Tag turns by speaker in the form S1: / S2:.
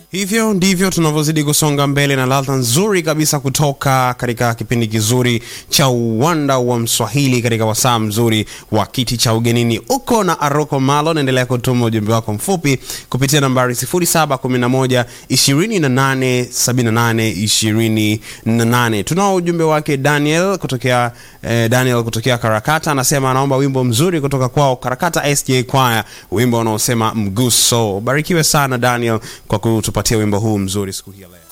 S1: Hivyo ndivyo tunavyozidi kusonga mbele na ladha nzuri kabisa kutoka katika kipindi kizuri cha uwanda wa Mswahili katika wasaa mzuri wa kiti cha ugenini. Uko na Aroko Malo, naendelea kutuma ujumbe wako mfupi kupitia nambari 0711 28 78 28. Tunao ujumbe wake Daniel kutokea eh, Daniel kutokea Karakata, anasema anaomba wimbo mzuri kutoka kwao Karakata SJ Choir, wimbo unaosema mguso. Barikiwe sana Daniel kwa kutupatia wimbo huu mzuri siku hii ya leo.